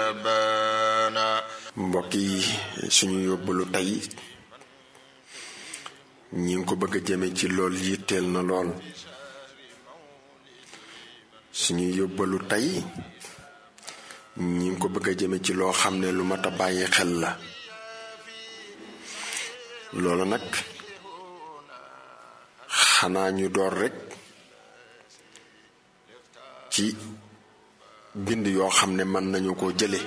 لبانا mbokk yi suñu yóbbalu tey ñi ngi ko bëgg a jëme ci lool yitteel na lool suñu yóbbalu tey ñi ngi ko bëgg a jëme ci loo xam ne lu mat a bàyyi xel la loolu nag xanaa ñu door rekk ci bind yoo xam ne mën nañu ko jële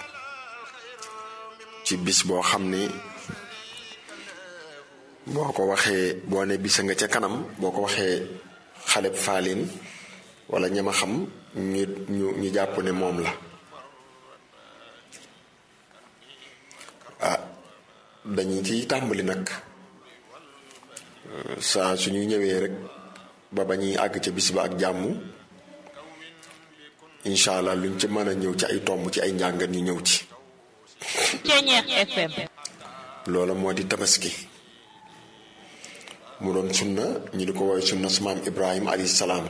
ci bis boo xam ne boo ko waxee boo ne bisa nga ca kanam boo ko waxee xaleb faalin wala ñama xam ñu ñu ñu jàpp ne moom la ah dañu ciy tàmbali nag saa suñu ñëwee rek ba ba ñuy àgg ca bis ba ak jàmm incha allah luñ ci mën a ñëw ci ay tomb ci ay njàngat ñu ñëw ci Ceñeex FM loola moo di tabaski mu doon sunna ñu di ko woowee sunna su maam ibrahima alayhi salaam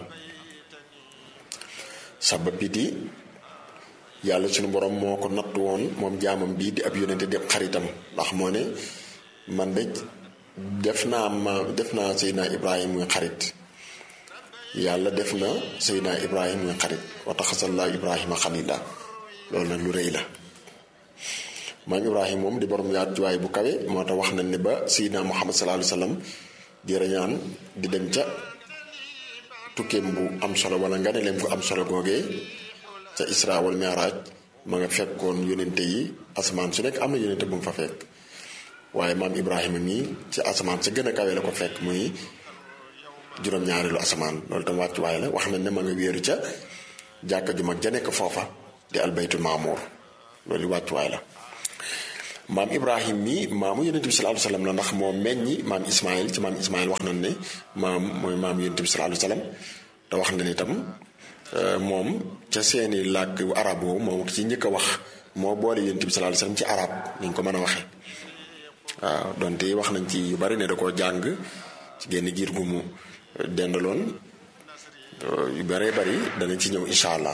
sabab bi di yàlla suñu borom moo ko natt woon moom jaamam bii di ab yónnente di ab xaritam ndax moo ne man de def naa ma def naa seydina ibrahima muy xarit yàlla def na seydina ibrahima muy xarit wa taxasallaa ibrahima xalila loolu nag lu rëy la maam ibrahima moom di borom yaatuwaay bu kawe moo tax wax nañ ne ba seydina muhammad sallallahu alayhi wa sallam di rañaan di dem ca tukkeem bu am solo wala nga ne leen ko am solo googee ca isra wal mi'raj ma nga fekkoon yónente yi asamaan su nekk am na yónente bu mu fa fekk waaye maam ibrahima mii ci asamaan sa gën a kawe la ko fekk muy juróom-ñaareelu asamaan loolu tam wàccuwaay la wax nañ ne ma nga wéeru ca jàkka ju mag ja nekk foofa di albaytul maamuur loolu wàccuwaay la maam ibrahim mi maamu yonent bi sallallahu alayhi wasallam la ndax moo meññi maam ismail ci maam ismail wax nañ ne maam mooy maam yonent bi sallallahu alayhi wasallam te wax na ne itam moom ca seeni làkk arab boobu moom ci njëkk a wax moo boole yonent bi sallallahu alayhi wasallam ci arab niñ ko mën a waxee waaw donte wax nañ ci yu bari ne da koo jàng ci génn giir gu mu dendaloon yu baree bari danañ ci ñëw incha allah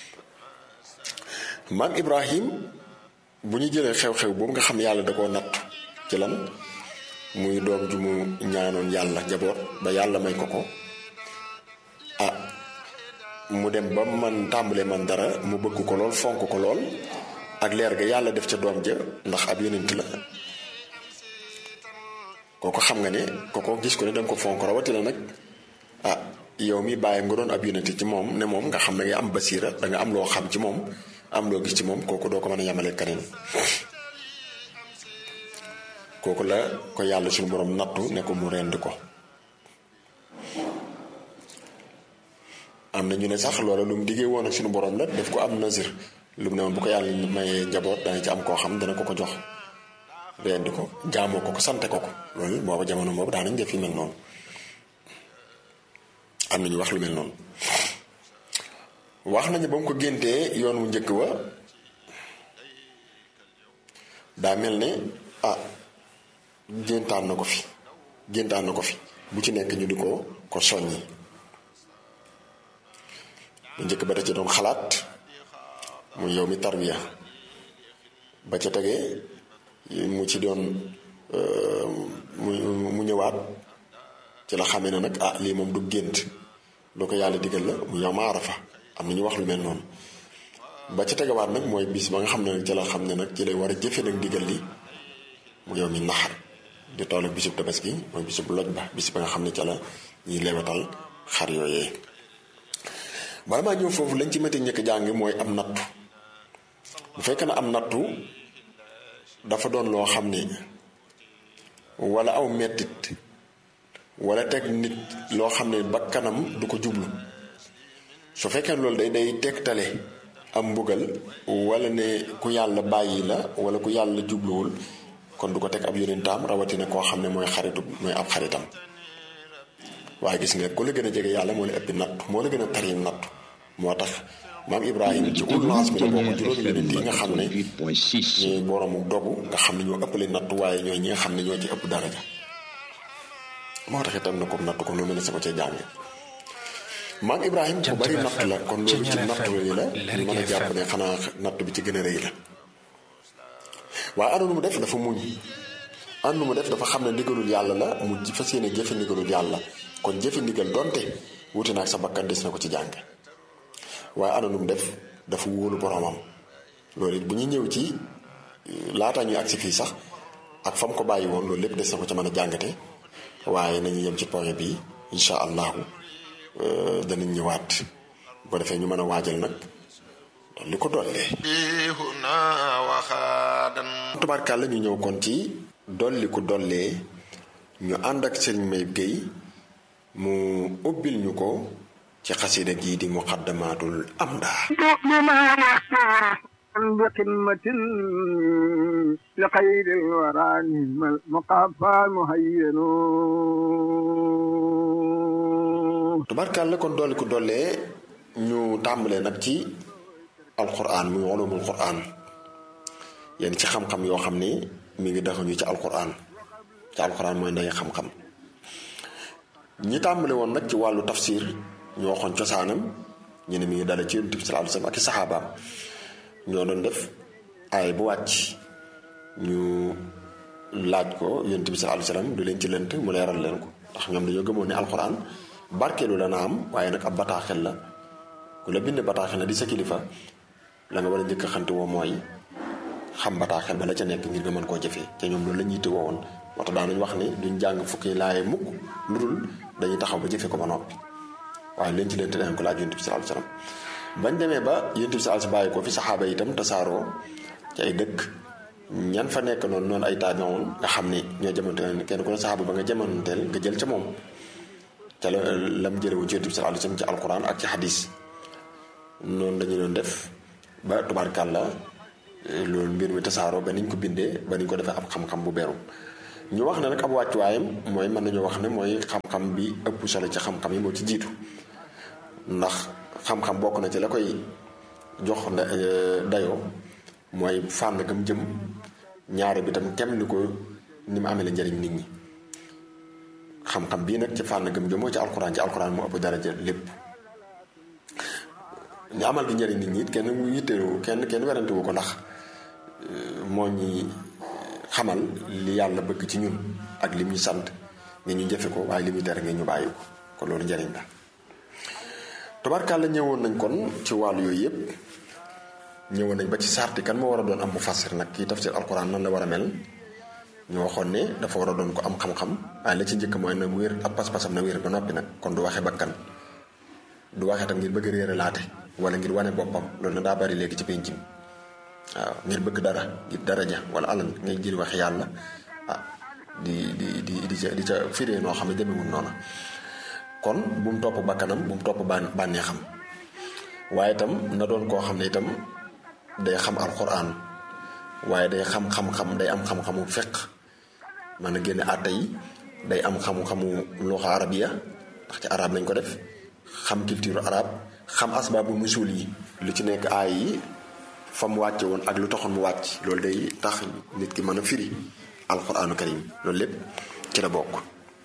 maam ibrahim bu ñu jëlee xew-xew boobu nga xam ne yàlla da koo natt ci lan muy doom ju mu ñaanoon yàlla jaboot ba yàlla may ko ko ah mu dem ba man tàmbale man dara mu bëgg ko lool fonk ko lool ak leer ga yàlla def ca doom ja ndax ab yonent la kooko xam nga ne kooko gis ko ne danga ko fonk rawatina nag ah yow mi bàyyi nga doon ab yonent ci moom ne moom nga xam ne nga am basiira da nga am loo xam ci moom am loo gis ci moom kooku doo ko mën a yamale keneen kooku la ko yàlla suñu borom nattu ne ko mu rend ko am na ñu ne sax loola lu mu diggee woon ak suñu borom la def ko am nasir lu mu ne woon bu ko yàlla mayee njaboot dana ci am koo xam dana ko ko jox rendi ko jaamoo ko ko sante ko ko loolu booba jamono boobu daanañ def yu mel noonu am nañu wax lu mel noonu wax nañu ba mu ko géntee yoon wu njëkk wa daa mel ne ah géntaan na ko fi géntaan na ko fi bu ci nekk ñu di ko ko soññi bu njëkk ba da ci doon xalaat mu yow mi tarbiya ba ca tegee mu ci doon mu mu ñëwaat ci la xamee ne nag ah lii moom du gént lu ko yàlla digal la mu yow ma arafa am na ñu wax lu mel noonu ba ca tegawaat nag mooy bis ba nga xam ne nag ci la xam ne nag ci lay war a jëfe nag digal li mu yow mi naxar di toll ak bisub tabaski mooy bisub loj ba bis ba nga xam ne ca la ñuy lewatal xar yooyee bala maa ñëw foofu lañ ci métti njëkk jàng mooy am nattu bu fekkee ne am nattu dafa doon loo xam ne wala aw mettit wala teg nit loo xam ne ba kanam du ko jublu su fekkee loolu day day tegtale am mbugal wala ne ku yàlla bàyyi la wala ku yàlla jubluwul kon du ko teg ab yonentaam rawatina koo xam ne mooy xaritu mooy ab xaritam waaye gis nga ku la gën a jege yàlla moo la ëppi nattu moo la gën a tari nattu moo tax maam Ibrahima ci ulul azmi la bokk juróomi yonent yi nga xam ne ñooy boroomu dogu nga xam ne ñoo ëppale nattu waaye ñooy ñi nga xam ne ñoo ci ëpp daraja moo tax itam na ko nattu ko lu mel ne sama cee jàng maam Ibrahima ku bari natt la kon loolu ci natt yi la ñu mën a jàpp ne xanaa natt bi ci gën a rëy la waaye ana nu mu def dafa muñ ana nu mu def dafa xam ne ndigalul yàlla la mu fas yéene jëfe ndigalul yàlla kon jëfe ndigal donte wuti naag sa bakkan des na ko ci jàng waaye ana nu mu def dafa wóolu boromam loolu it bu ñu ñëw ci laataa ñuy agsi fii sax ak fam ko bàyyi woon loolu lépp des na ko ci mën a jàngate waaye nañu yem ci point bi incha allahu danañ ñëwaat bu ko defee ñu mën a waajal nag li ko dollee. tubaarkàlla ñu ñëw kon ci dolli ku dollee ñu ànd ak Serigne Mayib Gueye mu ubbil ñu ko ci xasida gii di muqaddamatul amda بقمة لخير الورى مقافى مهين tubarkàlla kon dolli ku dollee ñu tàmbalee nag ci alquran muy ulumul quran yenn ci xam-xam yoo xam ni mi ngi daxuñu ci alquran ci alquran mooy ndey xam-xam ñi tàmbale woon nag ci wàllu tafsir ñu waxoon cosaanam ñu ne mi ngi dale ci yonent bi sallallahu alayhi wasallam ak i saxaabaam ñoo doon def ay bu wàcc ñu laaj ko yonent bi sallallahu alayhi wasallam du leen ci lënt mu leeral leen ko ndax ñoom dañoo gëmoon ne alxuraan barkeelu dana am waaye nag ab bataaxel la ku la bind bataaxel la di sa kilifa la nga war a njëkk a xante woo mooy xam bataaxel ba la ca nekk ngir nga mën koo jëfee te ñoom loolu la ñuy tëwoo woon moo tax daanañ wax ni duñ jàng fukki laaye mukk lu dul dañuy taxaw ba jëfee ko ba noppi waaye leen ci lënt danañ ko laaj yonent bi sallallahu alayhi wasallam bañ demee ba yonent bi sallallahu bàyyi ko fi saxaaba itam tasaaroo ci ay dëkk ñan fa nekk noonu noonu ay taabi'un nga xam ni ñoo jamonteel kenn ku ne saxaaba ba nga jamonteel nga jël ca moom ca la lam jële wu ci yonent bi sallallahu alayhi wasallam ci alquran ak ci hadis noonu lañu doon def ba tubaarkàlla loolu mbir mi tasaaroo ba niñ ko bindee ba niñ ko defee ab xam-xam bu beru ñu wax ne nag ab wàccuwaayam mooy mën nañoo wax ne mooy xam-xam bi ëpp solo ci xam-xam yi moo ci jiitu ndax xam-xam bokk na ci la koy jox dayoo mooy fànn gam jëm ñaare bi tam kem ni ko ni mu amee la njëriñ nit ñi xam-xam bii nag ci fànn gam jëm moo ci alxuraan ci alxuraan moo ëpp daraja lépp ñu amal gi njëriñ nit ñi it kenn mu yittewu kenn kenn werante wu ko ndax moo ñi xamal li yàlla bëgg ci ñun ak lim ñu sant nga ñu jëfe ko waaye li muy tere nga ñu bàyyi ko kon loolu njëriñ la tubarkàlla ñëwoon nañ kon ci wàllu yooyu yëpp ñëwoon nañ ba ci sarti kan moo war a doon am mufassir nag kii tafsir alquran nan la war a mel ñu waxoon ne dafa war a doon ko am xam-xam waaye la ci njëkk mooy na wér ab pas-pasam na wér ba noppi nag kon du waxe bakkan du waxe tam ngir bëgg réere laate wala ngir wane boppam loolu na daa bari léegi ci penc mi waaw ngir bëgg dara ngir daraja wala alal ngay jël wax yàlla ah di di di di ca di ca firee noo xam ne demewul noonu kon bu mu topp bakkanam bu mu topp bànnee xam waaye itam na doon koo xam ne itam day xam alquran waaye day xam xam-xam day am xam-xamu fiq mën a génne àtte yi day am xam-xamu luxa arabiya ndax ci arab lañ ko def xam culture arab xam asbaabu musul yi lu ci nekk aay yi fa mu wàcce woon ak lu taxoon mu wàcc loolu day tax nit ki mën a firi alquranu karim loolu lépp ci la bokk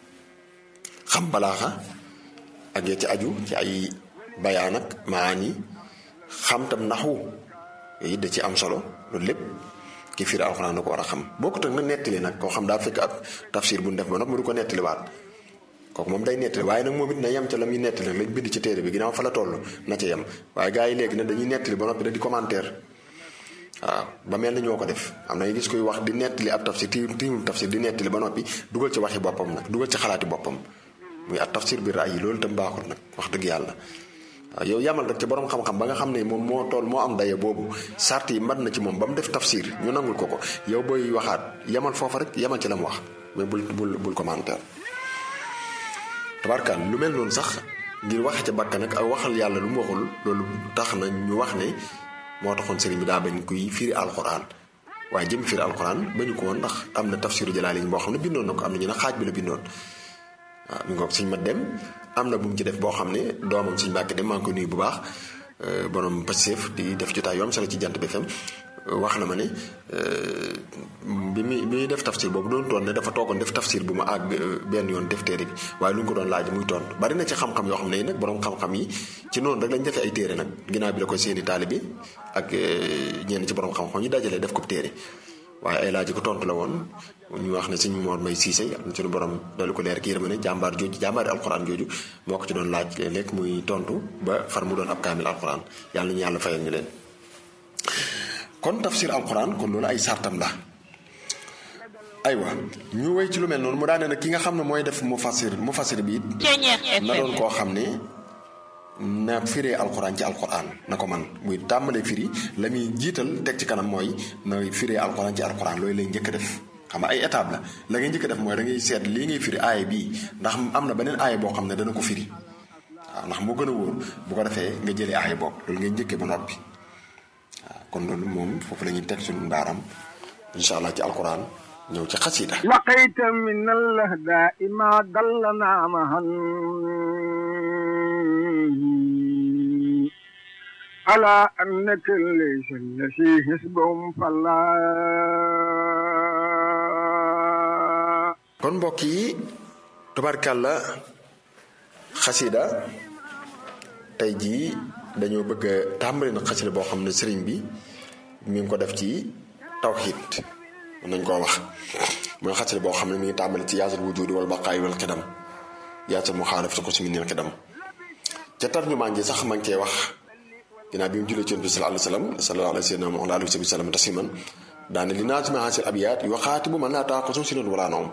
xam balaaxa ak ya ci aju ci ay bayaan ak maani xam tam naxwu yooyu da ci am solo loolu lépp ki firi alxuraan da ko war a xam bokkut ak na nettali nag koo xam daa fekk ab tafsir bu ñu def ba nag mu du ko nettaliwaat kooku moom day nettali waaye nag moom it na yem ca la muy nettali lañ bind ci téere bi ginnaaw fa la toll na ca yem waaye gars yi léegi nag dañuy nettali ba noppi da di commentaire waaw ba mel na ñoo ko def am na nga gis koy wax di nettali ab tafsir ti tiimul tafsir di nettali ba noppi dugal ci waxi boppam nag dugal ci xalaati boppam muy at tafsir bi raay yi loolu itam baaxul nag wax dëgg yàlla waaw yow yamal rek ci borom xam-xam ba nga xam ne moom moo toll moo am daye boobu sart yi mat na ci moom ba mu def tafsir ñu nangul ko ko yow booy waxaat yamal foofa rek yamal ci la mu wax mais bul bul bul commentaire tabarkaan lu mel noonu sax ngir waxe ca bakkan ak waxal yàlla lu mu waxul loolu tax na ñu wax ne moo taxoon sëriñ bi daa bañ kuy firi alxuraan waaye jëm firi alxuraan bañu ko woon ndax am na tafsiru jalaali boo xam ne bindoon na ko am na ñu ne xaaj bi la bindoon waaw mi ngoog suñ ma dem am na bu mu ci def boo xam ne doomam suñ mbàkk dem maa ngi ko nuyu bu baax borom Pastef di def jotaay yu am solo ci jant bi FM wax na ma ne bi muy bi muy def tafsir boobu doon toon ne dafa toogoon def tafsir bu ma àgg benn yoon def téere bi waaye lu ñu ko doon laaj muy tontu bari na ci xam-xam yoo xam ne nag borom xam-xam yi ci noonu rek lañ defee ay téere nag ginnaaw bi la ko seeni taalibe ak ñenn ci borom xam-xam yi dajalee def ko téere waaye ay laaj ko tontu la woon ñu wax ne sëñ Mor May Siise am suñu borom dal ko leer ki yërma ne jàmbaar jooju jàmbaari alxuraan jooju moo ko ci doon laaj léeg-léeg muy tontu ba far mu doon ab kaamil alxuraan yàlla ñu yàlla fayal ñu leen kon tafsir alxuraan kon loolu ay sartam la aywa ñu wéy ci lu mel noonu mu daane nag ki nga xam ne mooy def mu fasir mu fasir bi it na doon koo xam ne na firee alxuraan ci alxuraan na ko man muy tàmbalee firi la muy jiital teg ci kanam mooy na firee alxuraan ci alxuraan loolu lay njëkk a def xam nga ay étape la la ngay njëkk a def mooy da ngay seet lii ngay firi aaya bii ndax am na beneen aaya boo xam ne dana ko firi waaw ndax moo gën a wóor bu ko defee nga jëlee aaya boobu loolu ngay njëkkee ba noppi waaw kon loolu moom foofu la ñuy teg suñu ndaaram incha allah ci alxuraan ñëw ci xasida لقيت من الأهداء ما دلنا معا على أنك ليس الذي حسبهم فلا kon mbokk yi tubarkàlla xasida tey jii dañoo bëgg a tàmbali na xasida boo xam ne sëriñ bi mi ngi ko def ci tawxiid mën nañ koo wax mooy xasida boo xam ne mi ngi tàmbali ci yaasal wujudi wal baqaay wal xidam yaasal mu xaalaf sa ko si minil xidam ca tarjumaan ji sax ma ngi cee wax ginnaaw bi mu jullee ci yonent bi sallallahu alayhi wa sallam sallallahu alayhi wa sallam tasiman daane li naasima hasil abiyaat yu xaati bu mën naa taa ko sum si noonu wala noom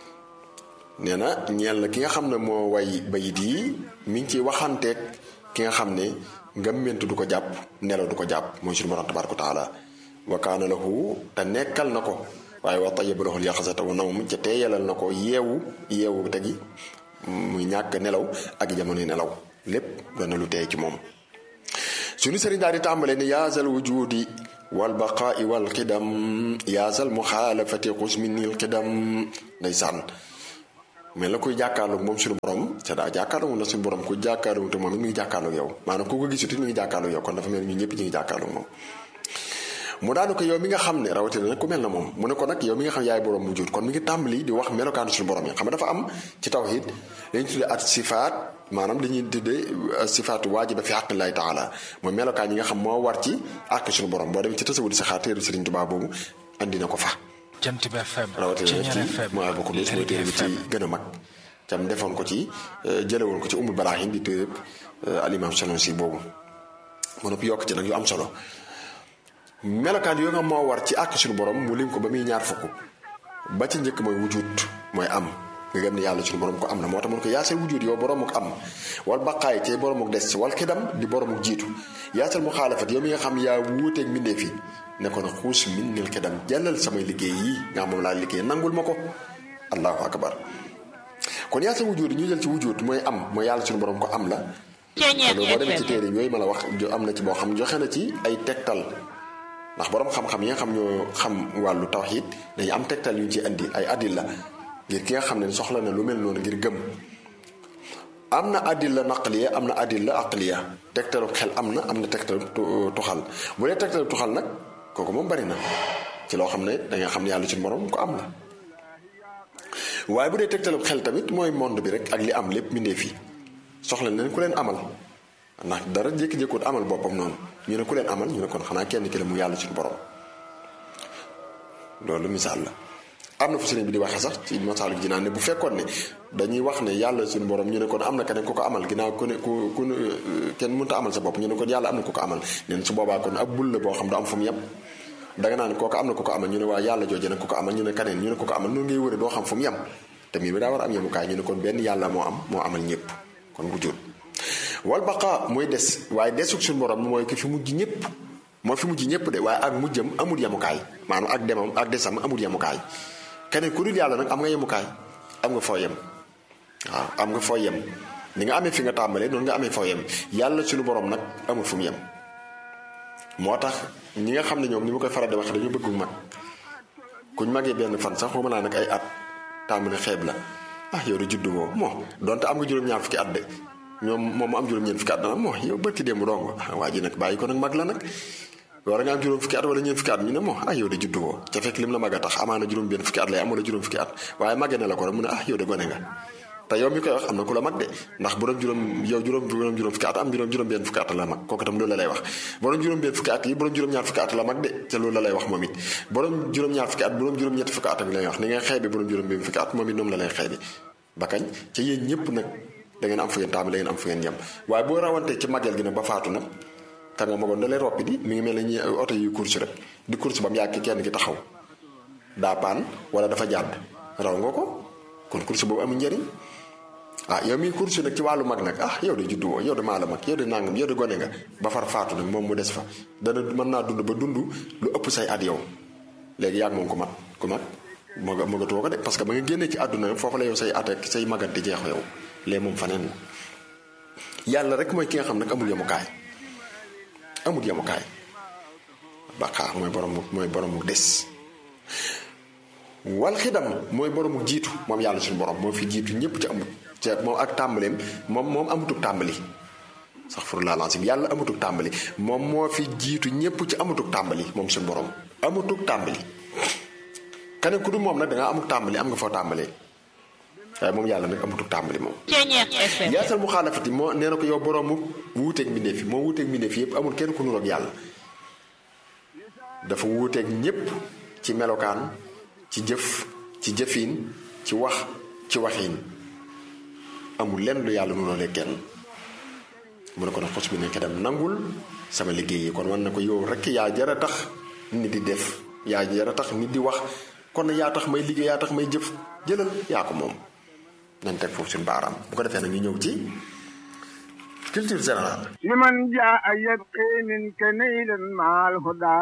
nee na ñeel na ki nga xam ne moo way bayit yi mi ngi ciy waxanteeg ki nga xam ne ngëmmentu du ko jàpp nelaw du ko jàpp mooy suñu borom tabaaraka taala wa kaana lahu te nekkal na ko waaye wa tayyaba lahu al-yaqzata wa nawm ca teeyalal na ko yeewu yeewu tegi muy ñàkk nelaw ak jamono nelaw lépp doon na lu teey ci moom suñu sëriñ daal di tàmbalee ni yaasal wujudi wal baqaai wal xidam yaasal muxaalafati xusminil xidam ndeysaan mais la koy jàkkaarloog moom suñu borom c'est daa jàkkaarloog na suñu borom ku jàkkaarloog te moom it mi ngi jàkkaarloog yow maanaam ku ko gisut it mi ngi jàkkaarloog yow kon dafa mel ni ñun ñëpp ñu ngi jàkkaarloog moom mu daanu ko yow mi nga xam ne rawatina nag ku mel na moom mu ne ko nag yow mi nga xam yaay borom mu jut kon mi ngi tàmbali di wax melokaanu suñu borom yi xam nga dafa am ci tawhid dañuy tuddee at sifaat maanaam dañuy tuddee sifaatu waajiba fi xaqillahi taala mooy melokaan yi nga xam moo war ci àq suñu borom boo demee ci tasawudi sa xaar téeru Sëriñ Tuubaa boobu andi na ko fa jant bi FM rawatina nag ci mooy bokk du mooy téere bi ci gën a mag tam defoon ko ci jëlewoon ko ci umul balaahin di téere alimam selon si boobu ma noppi yokk ci nag yu am solo melokaan yoo nga moo war ci àq suñu borom mu lim ko ba muy ñaar fukk ba ci njëkk mooy wujut mooy am nga gëm ne yàlla suñu borom ko am na moo tax mun ko yaasal wujut yow borom ak am wal baqaay ci borom ak des wal xidam di borom ak jiitu yaasal mu xaalafat yow mi nga xam yaa wuuteeg mbindeef yi ne ko na xuus min nil xidam jàllal samay liggéey yi nga xam moom laa liggéey nangul ma ko allahu akbar kon yaasal wujut ñu jël ci wujut mooy am mooy yàlla suñu borom ko am la loolu boo demee ci téere yooyu ma la wax am na ci boo xam joxe na ci ay tegtal ndax borom xam-xam yi nga xam ñoo xam wàllu tawxiid dañu am tegtal yu ñu ci indi ay adilla ngir ki nga xam ne soxla na lu mel noonu ngir gëm am na adilla naqliya am na adilla aqliya tegtalu xel am na am na tegtalu tuxal bu dee tegtalu tuxal nag kooku moom bari na ci loo xam ne danga xam ne yàlla ci borom ko am la waaye bu dee tegtalu xel tamit mooy monde bi rek ak li am lépp mbindee fi soxla nañ ku leen amal ndax dara jékki-jékkoot amal boppam noonu ñu ne ku leen amal ñu ne kon xanaa kenn ki la mu yàlla suñu borom loolu misaal la am na fu sëriñ bi di waxee sax ci masaalu ji naan ne bu fekkoon ne dañuy wax ne yàlla suñu borom ñu ne kon am na keneen ku ko amal ginnaaw ku ne ku ku kenn mënta amal sa bopp ñu ne kon yàlla am na ku ko amal neen su boobaa kon ab bul la boo xam du am fu mu yem danga naan kooku am na ku ko amal ñu ne waa yàlla jooje nag ku ko amal ñu ne kaneen ñu ne ku ko amal noonu ngay wëre doo xam fu mu yem te mbir mi daa war a am yemukaay ñu ne kon benn yàlla moo am moo amal ñëpp kon bu jur wal baqa mooy des waaye desug suñu borom mooy ki fi mujj ñëpp mooy fi mujj ñëpp de waaye ak mujjam amul yemukaay maanaam ak demam ak desam amul yemukaay keneen ku dul yàlla nag am nga yemukaay am nga foo yem waaw am nga foo yem ni nga amee fi nga tàmbalee noonu nga amee foo yem yàlla suñu borom nag amul fu mu yem moo tax ñi nga xam ne ñoom ni ma koy faral di wax dañu bëgg mag kuñ magee benn fan sax xaw ma naa nag ay at tàmbali xeeb la ah yow de juddu woo moo donte am nga juróom-ñaar fukki at de ñoom moom mu am juróom-ñeent fukki at dana moo yow bërki démb dong waa ji nag bàyyi ko nag mag la nag war nga am juróom fukki at wala ñeent fukki at ñu ne moo ah yow de juddu woo ca fekk lim la mag a tax amaana juróom benn fukki at lay am wala juróom fukki at waaye màggee na la ko rek mu ne ah yow de gone nga te yow mi koy wax am na ku la mag de ndax borom juróom yow juróom juróom juróom fukki at am juróom juróom benn fukki at la mag kooku itam loolu la lay wax borom juróom benn fukki at yi borom juróom ñaar fukki at la mag de te loolu la lay wax moom it borom juróom ñaar fukki at borom juróom ñetti fukki at ak lay wax ni ngay xeebe borom juróom benn fukki at moom it noonu la lay xeebe ba kañ ca yéen ñëpp nag da ngeen am fu ngeen tàmbali da ngeen am fu ngeen yem waaye boo rawantee ci màggal gi nag ba faatu nag kan nga magoon da lay roppi di mi ngi mel ne ñi oto yu course rek di course ba mu yàgg kenn ki taxaw daa paan wala dafa jàdd raw nga ko kon course boobu amul njëriñ ah yow miy course nag ci wàllu mag nag ah yow de juddu woo yow de maa la mag yow de nangam yow de gone nga ba far faatu nag moom mu des fa dana mën naa dund ba dund lu ëpp say at yow léegi yàgg moom ku mag ku mag moo nga mëgatoo ko de parce que ba nga génnee ci àdduna foofu la yow say at ak say magante jeexu yow léegi moom faneen la yàlla rek mooy ki nga xam nag amul yemukaay amul yemukaay baqaa mooy borom mooy borom des wal xidam mooy boromu jiitu moom yàlla suñu borom moo fi jiitu ñëpp ci amut ci moom ak tàmbaleem moom moom amutuk tàmbali sax fur laa lancim yàlla amutuk tàmbali moom moo fi jiitu ñëpp ci amutuk tàmbali moom suñu borom amutuk tàmbali keneen ku dul moom nag da ngaa amuk tàmbali am nga foo tàmbalee waaye moom yàlla nag amutuk tàmbali moom Ceeñeex FM yaasal mu xaalafati moo nee na ko yow boroomu wuuteeg mbindeef yi moo wuuteeg mbindeef yi yëpp amul kenn ku nuroog yàlla dafa wuuteeg ñépp ci melokaan ci jëf ci jëfiin ci wax ci waxiin amul lenn lu yàlla nuroolee kenn mu ne ko nag xos bi nekk dem nangul sama liggéey yi kon wan na ko yow rekk yaa jara tax nit di def yaa jara tax nit di wax kon yaa tax may liggéey yaa tax may jëf jëlal yaa ko moom nañ teg foofu suñu baaraam bu ko defee nag ñu ñëw ci culture générale لمن جاء يبقي منك نيلا مع الهدى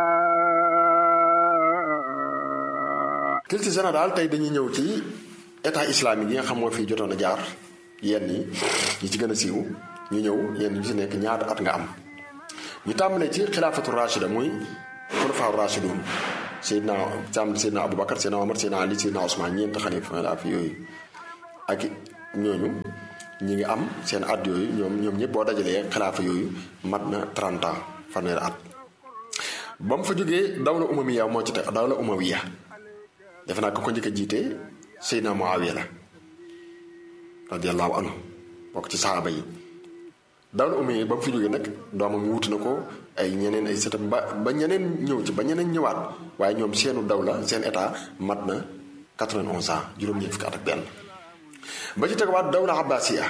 culture générale tey dañuy ñëw ci état islamique yi nga xam moo fi jotoon a jaar yenn yi ñi ci gën a siiw ñu ñëw yenn ñu ci nekk ñaata at nga am ñu tàmbalee ci xilaafatu rachida muy xulafaa rachidun Seydina Sam Seydina Aboubacar Seydina Omar Seydina Ali Seydina Ousmane ñeent xalifa la fi yooyu ak ñooñu ñi ngi am seen at yooyu ñoom ñoom ñëpp boo dajalee xilaafa yooyu mat na 30 ans fanweeri at ba mu fa jógee dawla umawiya moo ci teg dawla umawiya defe naa ko ko njëkk a jiite Seydina Muawiya la radiyallahu anhu bokk ci saxaaba yi dawla umawiya ba mu fa jógee nag doomam wuutu na ko ay ñeneen ay sëtam ba ba ñeneen ñëw ci ba ñeneen ñëwaat waaye ñoom seenu dawla seen état mat na 91 ans juróom-ñeent fukki at ak benn ba ci tegawaat dawla abbasiya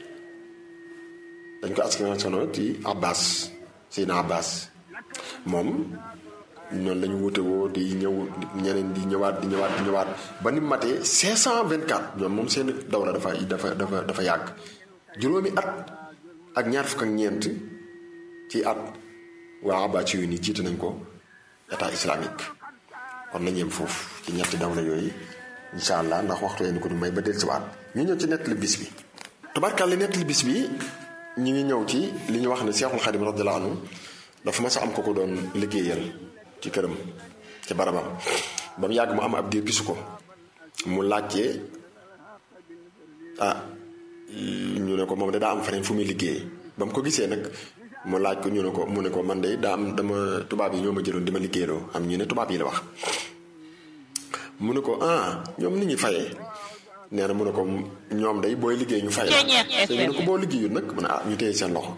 dañ ko askanoo ci abbas seydina abbas moom noonu la ñu wute woo di ñëw ñeneen di ñëwaat di ñëwaat di ñëwaat ba ni matee 524 ñoom moom seen dawla dafa dafa dafa dafa yàgg juróomi at ak ñaar fukk ak ñeent ci at waa abbas yu ni jiite nañ ko état islamique kon nañ yem foofu ci ñetti dawla yooyu incha allah ndax waxtu yeen ko du may ba dellusiwaat ñu ñëw ci nettali bis bi tubarkàlla nettali bis bi ñu ngi ñëw ci li ñu wax ne Seexul Xadim radiyallahu anhu dafa mas a am ko ko doon liggéeyal ci këram ci barabam ba mu yàgg mu am ab diir gisu ko mu laajte ah ñu ne ko moom de daa am feneen fu muy liggéey ba mu ko gisee nag mu laaj ko ñu ne ko mu ne ko man de daa am dama tubaab yi ñoo ma jëloon di ma liggéeyloo am ñu ne tubaab yi la wax mu ne ko ah ñoom ni ñuy fayee nee na mu ne ko ñoom day booy liggéey ñu fay la te ñu ne ko boo liggéeyul nag mu ne ah ñu téye seen loxo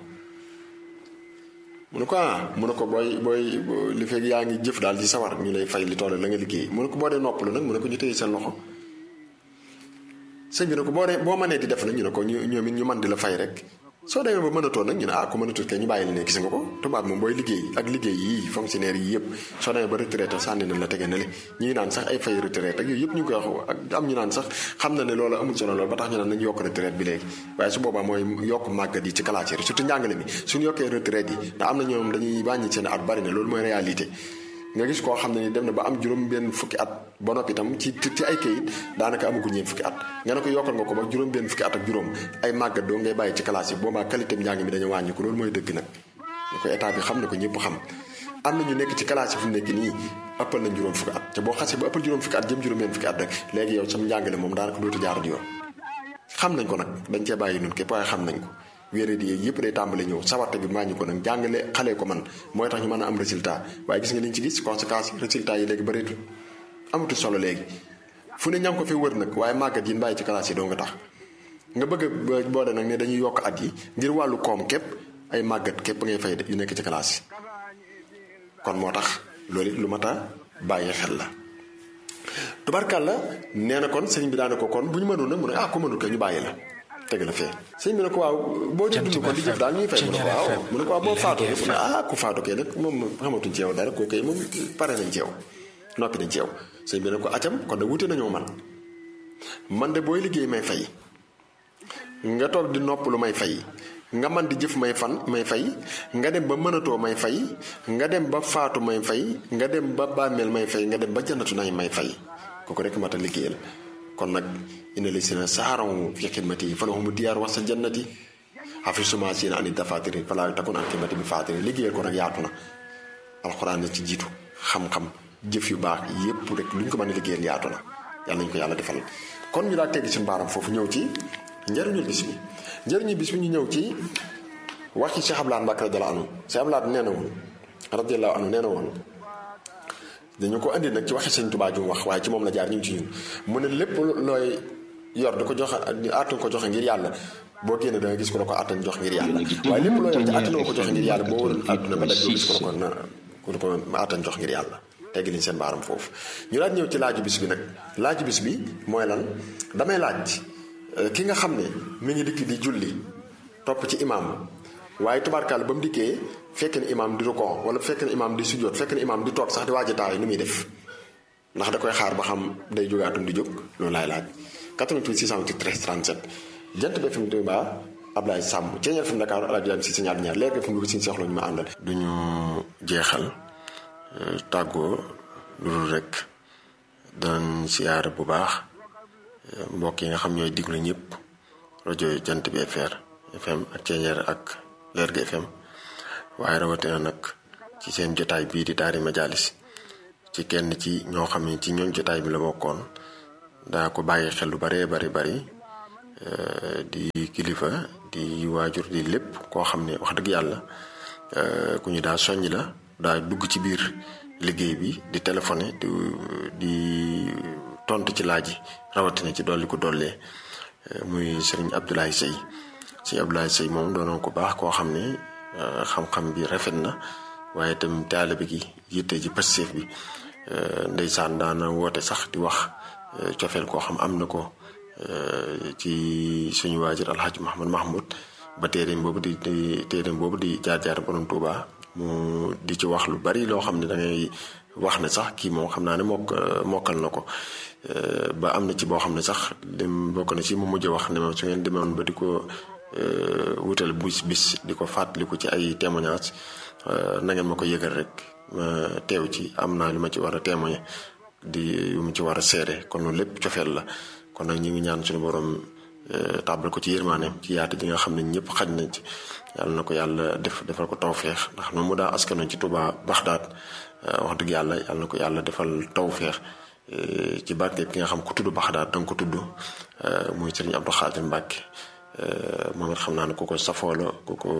mu ne ko ah mu ne ko booy booy li fekk yaa ngi jëf daal di sawar ñu lay fay li toll la nga liggéey mu ne ko boo dee noppalu nag mu ne ko ñu téye seen loxo sëñ bi ne ko boo dee boo mënee di def nag ñu ne ko ñu ñoom it ñu man di la fay rek soo demee ba mënatoo nag ñu ne ah ku mënatut kay ñu bàyyi la ne gis nga ko tubaab moom booy liggéey ak liggéey yii fonctionnaire yi yëpp soo demee ba retraité sànni nañ la tege na le ñi ngi naan sax ay fay retraite ak yooyu yëpp ñu ngi koy wax ak am ñu naan sax xam na ne loolu amul solo loolu ba tax ñu naan nañu yokk retraite bi léegi waaye su boobaa mooy yokk màggat yi ci classe yi surtout njàngale mi suñu yokkee retraite yi ndax am na ñoom dañuy wàññi seen at bari na loolu mooy réalité nga gis koo xam ne ni dem na ba am juróom benn fukki at ba noppi itam ci ci ay kayit daanaka amagu ñeen fukki at nga ne ko yokkal nga ko ba juróom benn fukki at ak juróom ay màggat doo ngay bàyyi ci classe yi boobaa qualité bi njàng mi dañu wàññi ko loolu mooy dëgg nag ñu ko état bi xam na ko ñëpp xam am na ñu nekk ci classe yi fu mu nekk nii ëppal nañ juróom fukki at te boo xasee ba ëppal juróom fukki at jëm juróom benn fukki at rek léegi yow sam njàngale moom daanaka dootu jaar di yoon xam nañ ko nag dañ cee bàyyi nun képp waaye xam nañ ko wéeradi yeeg yëpp day tàmbali ñëw sawarte bi maa ñu ko nag jàngale xale ko man mooy tax ñu mën a am résultat waaye gis nga liñ ci gis conséquences résultats yi léegi bëreetul amatul solo léegi fu ne ña ngi ko fi wër nag waaye màggat yi bàyyi ci classe yi doo nga tax nga bëgg a boole nag ne dañuy yokk at yi ngir wàllu koom képp ay màggat képp ngay fay yu nekk ci classe yi kon moo tax loolu it lu mat a bàyyi xel la tubarkàlla nee na kon sëñ bi daane ko kon bu ñu mënoon nag mu ne ah ku mënul ko ñu bàyyi la teg la fee sëñ bi ne ko waaw boo dee dund ko di jëf daal ñuy fay mu ne ko waaw mu ne ko waaw boo faatoo mu ne ah ku faatu kee nag moom xamatuñ ci yow dara koo kay moom pare nañ ci yow noppi nañ ci yow sëñ bi ne ko acam kon nag wute nañoo man man de booy liggéey may fay nga toog di nopp lu may fay nga man di jëf may fan may fay nga dem ba mënatoo may fay nga dem ba faatu may fay nga dem ba bàmmeel may fay nga dem ba jannatu nay may fay kooku rek mat a liggéeyal kon nag ina li si na saaraw fi xidmati yi falahumu diyaar wax sa jannati xafi suma sina ani dafatiri fala takun an xidmati bi fatiri liggéeyal ko nag yaatu na alxuraan na ci jiitu xam-xam jëf yu baax yépp rek lu ñu ko mën a liggéeyal yaatu na yàlla nañu ko yàlla defal kon ñu daal teggi suñu baaram foofu ñëw ci njëriñul bis bi njëriñu bis bi ñu ñëw ci wax ci Cheikh Abdoulaye Mbacke radiyallahu anhu Cheikh Abdoulaye nee na woon radiyallahu anhu nee na woon dañu ko andi nag ci waxi sëñ Tuubaa ju mu wax waaye ci moom la jaar ñu ngi ci ñun mu ne lépp looy yor di ko joxe àttan ko joxe ngir yàlla boo génne da nga gis ko la ko àttan jox ngir yàlla waaye lépp loo yor te àttanoo ko joxe ngir yàlla boo waroon àdduna ba daj doo gis ko la ko na ko ko àttan jox ngir yàlla tegg liñ seen baaram foofu ñu laaj ñëw ci laaju bis bi nag laaju bis bi mooy lan damay laaj ki nga xam ne mi ngi dikk di julli topp ci imaam waaye tubaarkaal ba mu dikkee fekk na imaam di rukoo wala fekk na imaam di sujjóot fekk na imaam di toog sax di waaj a taay nu muy def ndax da koy xaar ba xam day jógaatum di jóg loolu laay laaj 88 628 13 37 jant bi FM Touba Ablaye Samb Ceeñeel FM Dakar El Hadj Dame si sa ñaar ñaar léegi FM Louga si soxla ñu ma àndal. du ñu jeexal tàggoo lu dul rek danañ siyaare bu baax mbokk yi nga xam ñooy diglu ñëpp rajo jant bi FR FM ak Ceeñeer ak Lergui FM waaye rawatina nag ci seen jotaay bii di Daari Majalis ci kenn ci ñoo xam ne ci ñooñ jotaay bi la bokkoon daa ko bàyyi xel lu baree bari bari di kilifa di waajur di lépp koo xam ne wax dëgg yàlla ku ñu daa soññ la daa dugg ci biir liggéey bi di téléphoné di di tontu ci laaj yi rawatina ci dolli ko dollee muy sëriñ Abdoulaye Seye sëriñ Abdoulaye Seye moom doonoon ko baax koo xam ne xam-xam bi rafet na waaye itam taalibe gi yitte ji passif bi ndeysaan daana woote sax di wax cofeel koo xam am na ko ci suñu waajur alxaaji Mahamad Mahmoud ba téeréem boobu di di téeréem boobu di jaar-jaar borom Tuuba mu di ci wax lu bari loo xam ne da ngay wax ne sax kii moom xam naa ne mokk mokkal na ko ba am na ci boo xam ne sax lim bokk na ci mu mujj wax ne ma su ngeen demoon ba di ko wutal bis bis di ko fàttaliku ci ay témoignage na ngeen ma ko yëgal rek ma teew ci am naa li ma ci war a témoigner di yu mu ci war a seere kon loolu lépp cofeel la kon nag ñu ngi ñaan suñu borom tàbbal ko ci yërmaaneem ci yaatu ji nga xam ne ñëpp xaj nañ ci yàlla na ko yàlla def defal ko tawféex ndax noonu mu daa askanoon ci Touba Baxdaad wax dëgg yàlla yàlla na ko yàlla defal tawféex ci barke ki nga xam ku tudd Baxdaad danga ko tudd muy Sëriñ Abdou Khadir Mbacke moom it xam naa ne ku ko safoo la ku ko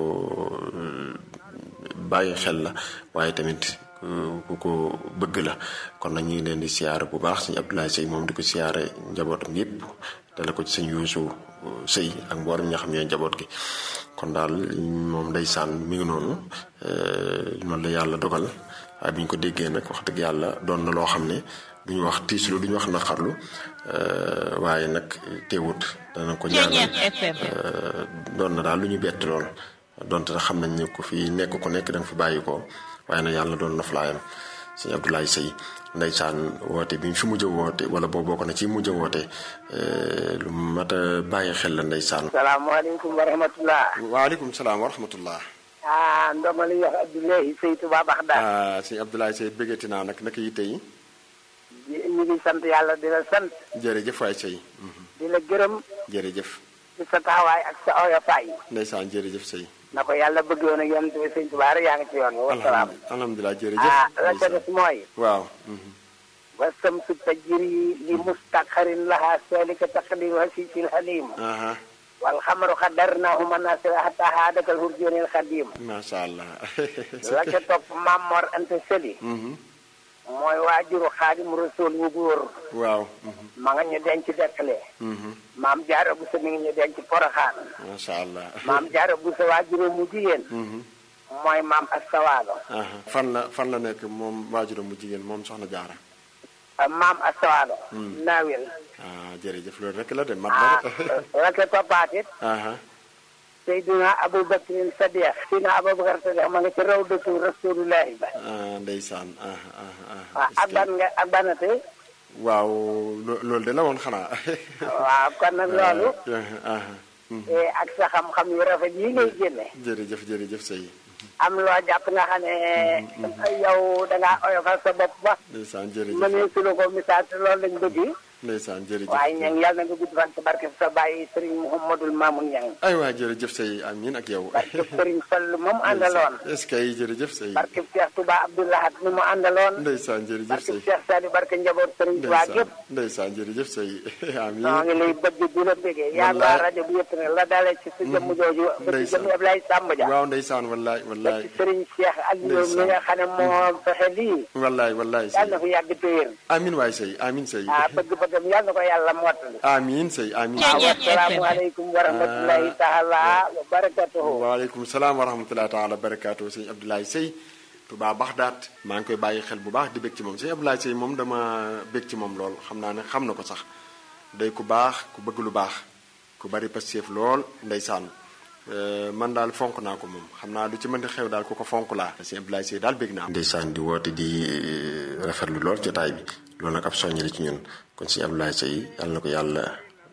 bàyyi xel la waaye tamit ku ko bëgg la kon nag ñu ngi leen di siyaare bu baax sëñ Abdoulaye Seye moom di ko siyaare njabootam yépp dala ko ci sëñ Yuusu Sey ak mboolem ñi nga xam ñooy njaboot gi kon daal moom ndeysaan mi ngi noonu noonu la yàlla dogal waaye bi ñu ko déggee nag wax dëgg yàlla doon na loo xam ne duñu wax tiislu duñu wax naqarlu waaye nag teewut dana ko ñaanal doon na daal lu ñu bett lool donte na xam nañ ne ku fi nekk ku nekk danga fi bàyyi ko waaye nag yàlla doon na fulaayam sëñ Abdoulaye Seye ndeysaan woote bi ñu fi mujj a woote wala boo bokk na ci mujj a woote lu mat a bàyyi xel la ndeysaan. salaamaaleykum wa rahmatullah. waaleykum salaam wa rahmatullah. ah ndongo li wax Abdoulaye Seye Touba Baxdaad. ah sëñ Abdoulaye Seye bëggati naa nag naka yitte yi. ñu ngi sant yàlla di la sant. jërëjëf waay Seye. di la gërëm. jërëjëf. ci sa taxawaay ak sa oyofaay. ndeysaan jërëjëf Seye. na ko yàlla bëgg woon ak yonent bi sëñ Tuubaa rek yaa ngi ci yoon wa salaam. alhamdulilah jërëjëf. ah la ca des mooy. waaw. wa samsu tajri li mustaqarin laha salika taqdir hasiisil halim. wal xamaru xaddarnaahu manaasila hattaa haadakal hurjoonil xadiim macha allah. la ca topp maam Mor Anta Sëli mooy waajuru xaadimu rasul wu góor waaw. ma nga ñu denc dekkale maam jaara bu sa mi ngi ñu denc poroxaan macha allah. maam jaara bu sa waajuru mu jigéen mooy maam astawaalo aha fan la fan la nekk moom waajuram mu jigéen moom soxna jaara. maam astawaalo naawel ah jërëjëf loolu rek la de mat ah na la ca toppaat it aha Seydina Aboubacar Sadiq Seydina Aboubacar Sadiq ma nga ci raw dëkk rasulullahi ba ah ndeysaan aha aha aha. waaw ak ban nga ak banate waaw lo- loolu de la woon xanaa. waaw kon nag loolu aha aha. eh, ak sa xam-xam yu rafet yi ngay génne jërëjëf jërëjëf sëy am loo jàpp nga xam ne yow dangaa oyofal sa bopp ba ndeysaan jërëjëf mënee su la ko misaal te loolu lañ bëgg ndeysaan jërëjëf waaye ñang yàlla na nga gudd fan ci barke sa bàyyi Serigne Mouhamadul Mamoun Ñang ay waa jërëjëf sëy amiin ak yow barke Serigne Fall moom àndaloon est-ce que jërëjëf sëy barke Cheikh Touba Abdoulahat mi mu àndaloon ndeysaan jërëjëf barke sëy Cheikh Sali barke njaboot Serigne Touba ndeysaan gépp ndeysaan jërëjëf sëy noo amiin ngi lay bëgg di la bëggee yaa ngi waa rajo bi yëpp ne la dalee ci sa jëmm jooju ba ci Ndeysaan. jëmm Ablaye Samba Dia waaw ndeysaan wallaay ba wallaay ci Serigne Cheikh Aliou mi Ndeysaan. nga xam ne moo fexe lii wallaay wallaay yàlla sëy na fi yàgg téyéer amiin waay sëy amiin sëy ah bëgg-bëggam yàlla na ko yàlla mottali amiin sëy amiin waaw Ceeñeer asalaamaaleykum wa rahmatulahi taala wa barakatuhu waaleykum salaam wa rahmatullahi taala barakaatu sëñ Abdoulaye Sey Touba Baxdaat maa ngi koy bàyyi xel bu baax di bég ci moom sëñ Abdoulaye Sey moom dama bég ci moom lool xam naa ne xam na ko sax day ku baax ku bëgg lu baax ku bari pastéef lool ndeysaan Euh, man daal fonk naa ko moom xam naa lu ci mënti xew daal ku ko fonk laa sëñ Abdoulaye Sey daal bég naa ndeysaan di woote di rafetlu lool jotaay bi loolu nag ab soññi la ci ñun kon sëñ Abdoulaye Sey yàlla na ko yàlla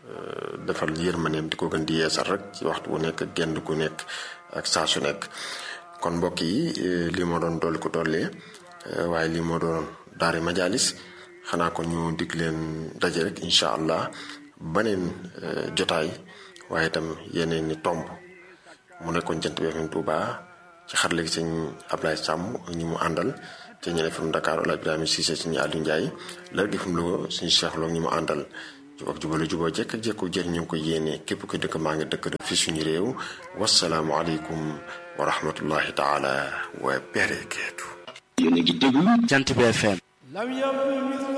defal yërmaneem di ko gën di yeesal rek ci waxtu bu nekk ak genn gu nekk ak saa su nekk kon mbokk yi eh, lii moo doon dolli ko dollee eh, waaye lii moo doon daari majalis xanaa kon ñu dig leen daje rek incha allah baneen eh, jotaay waaye itam yeneen ni tomb mu nekkoon jant bi FM Touba ci xarale gi sëñ Ablaye Sàmm ak ñi mu àndal ci ñeneen FM Dakar Ola Ibrahima Cissé suñu Aliou Ndiaye la gi FM Louga suñu Cheikh Lo ak ñi mu àndal jub ak jubale juboo jekk ak jekku jër ñu ngi ko yéene képp ko dëkk maa ngi dëkk fi suñu réew wasalaamu aleykum wa rahmatullahi taala wa barakaatu yéen a ngi déglu jant bi FM lam yabdu